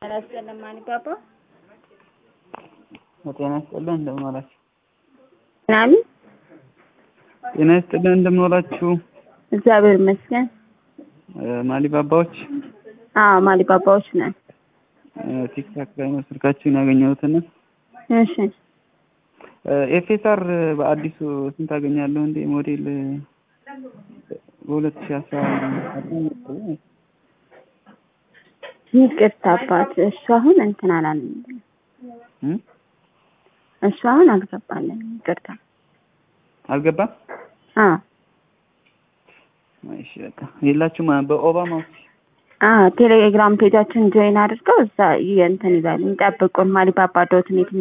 ጤና ይስጥልን ማኒፓፓ ጤና ይስጥልን እንደምን ዋላችሁ? ምናምን ጤና ይስጥልን እንደምን ዋላችሁ? እግዚአብሔር ይመስገን። ማሊባባዎች አዎ ማሊባባዎች ነን። ቲክታክ ላይ ነው ስልካችሁን ያገኘሁትና እሺ ኤፍኤስአር በአዲሱ ስንት አገኛለሁ እንዴ ሞዴል በሁለት ሺህ አስራ ይቅርታ አባት እሱ አሁን እንትን አላለም። እሱ አሁን አልገባለን። ይቅርታ አልገባም። አዎ እሺ በቃ የላችሁም በኦባማ አዎ ቴሌግራም ፔጃችን ጆይን አድርገው እዛ እንትን ይበሉ ይጠብቁን። ማሊባባ ዶት ኔት